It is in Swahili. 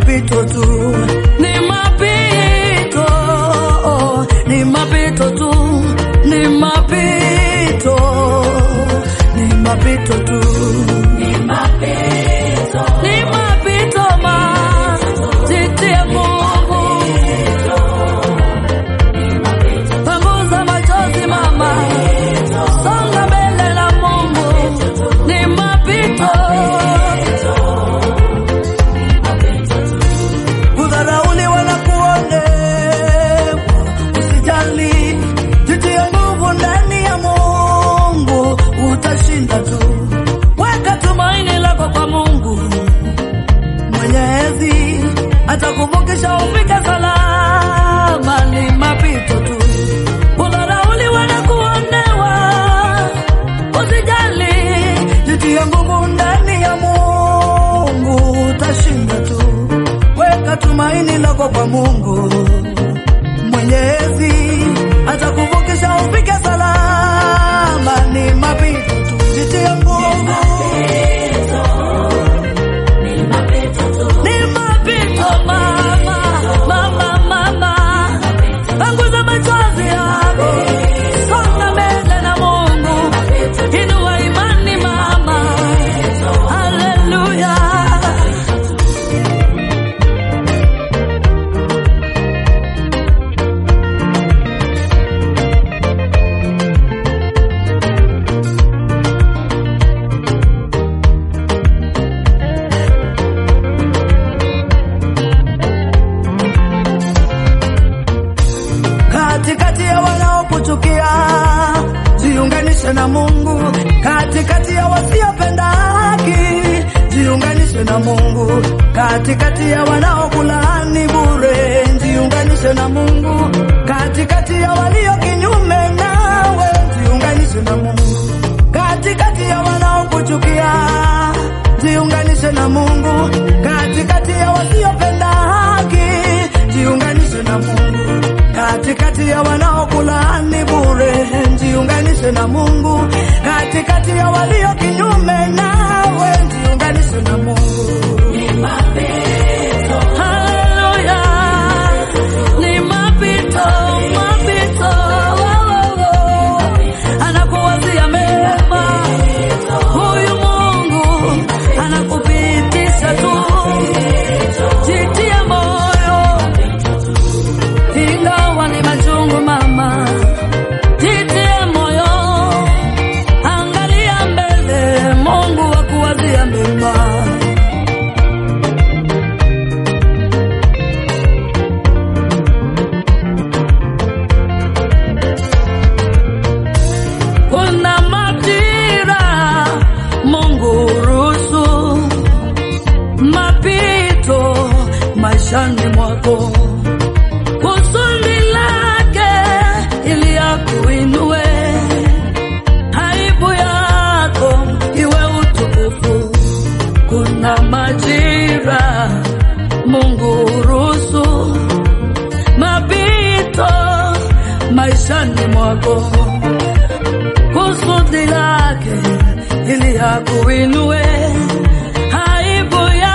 mapito tu, ni mapito, ni mapito tu, ni mapito, ni mapito tu, ni mapito, ni mapito ma, jitie Mungu, panguza machozi mama, songa mbele na Mungu, ni mapito. kudharauliwa na kuonewa, usijali, jitie nguvu ndani ya Mungu, utashinda tu. Weka tumaini lako kwa Mungu Mwenyezi, atakuvukisha ufike salama. Ni mapito tu, kudharauliwa na kuonewa, usijali, jitie nguvu ndani ya Mungu, utashinda tu. Weka tumaini lako kwa Mungu Mwenyezi, atakuvukisha ufike salama. Ni mapito tu, jitie nguvu. Ni mapito mama, mama, mama, panguza machozi yako, songa mbele na Mungu, inua imani mama, haleluya. katikati ya wanaokuchukia jiunganishe na Mungu, katikati ya wasiopenda haki jiunganishe na Mungu, katikati ya wanaokulaani bure jiunganishe na Mungu, katikati ya walio kinyume nawe jiunganishe na Mungu, katikati ya wanaokuchukia jiunganishe na Mungu, katikati ya wasiopenda haki jiunganishe na Mungu, katikati ya wanaokulaani bure jiunganishe na Mungu, katikati ya walio kinyume nawe jiunganishe na Mungu. Haleluya, ni mapito, mapito, oh, oh, oh. anakuwazia mema huyu Mungu anakupitisha tu, jitie moyo, ingawa ni machungu mama, jitie moyo, angalia mbele, Mungu akuwazia mema. Kuna majira Mungu ruhusu mapito maishani mwako, kusudi lake ili akuinue, aibu yako iwe utukufu. Kuna majira Mungu ruhusu mapito maishani mwako kusudi lake ili akuinue, aibu